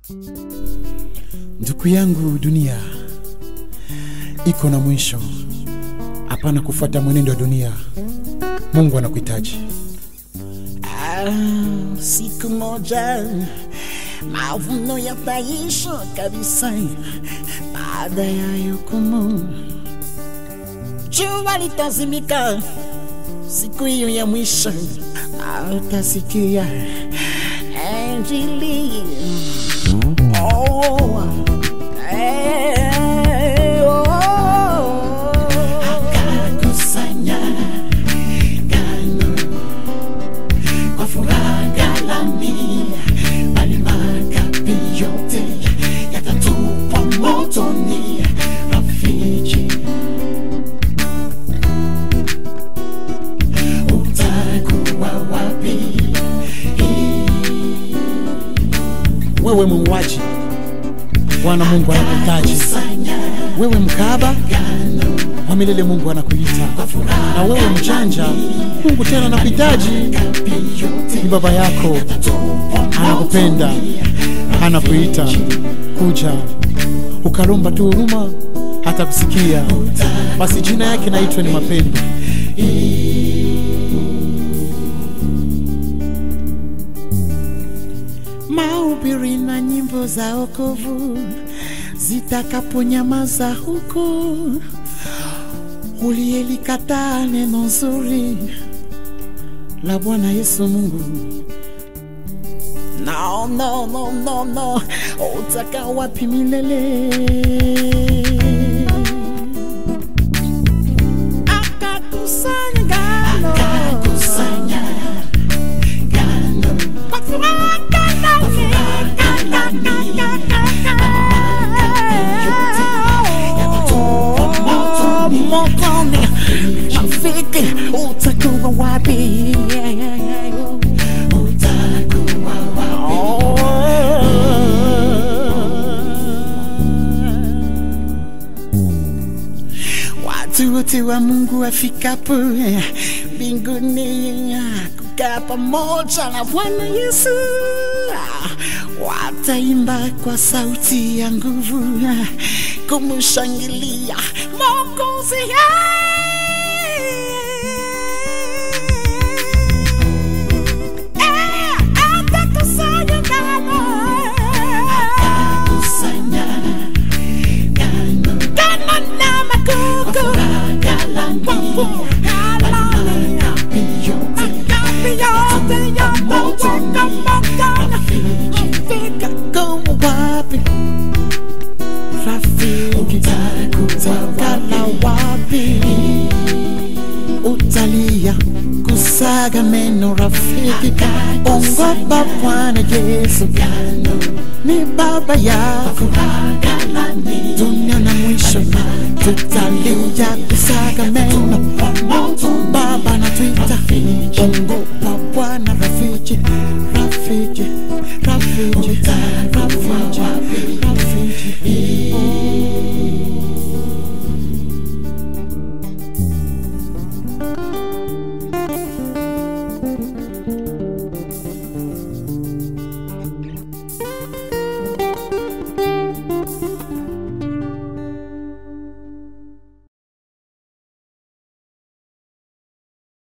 Ndugu yangu, dunia iko na mwisho. Hapana kufuata mwenendo wa dunia. Mungu anakuhitaji. Ah, siku moja mavuno yataisha kabisa baada ya hukumu. Jua litazimika siku hiyo ya mwisho, na utasikia injili. Oh, eh, oh. Akakusanya ngano kwa furaha ghalani, bali makapi yote yatatupwa motoni. Rafiki, utakuwa wapi? Wewe muuaji, Bwana Mungu anakuhitaji. Kusanya Wewe mkaba wa milele, Mungu anakuita. Na wewe mjanja, Mungu tena anakuhitaji. Ni baba yako, anakupenda, anakuita. Kuja ukalomba tu huruma, hata kusikia. Basi jina yake naitwa ni mapendo. mahubiri na nyimbo za okovu zitakaponyamaza huko, uliyelikataa neno nzuri la Bwana Yesu Mungu. No, no, no, no, no, utaka wapi milele? Akakusanya ngano, akakusanya ngano kwa furaha motoni afike utakuwa wapi utakuwa wapi watu wote wa mungu wafikapo mbinguni kukaa pamoja na bwana yesu wataimba kwa sauti ya nguvu kumshangilia Mwokozi. Eh, atakusanya ngano. Ngano na magugu. Kwa furaha makapi yote yatatoka motoni. Fika kuwa wapi? rafiki utakala wapi? Utalia kusaga meno rafiki, ongopa Bwana Yesu ni baba yako. Dunia na mwisho tutalia kusaga meno, Baba anatuita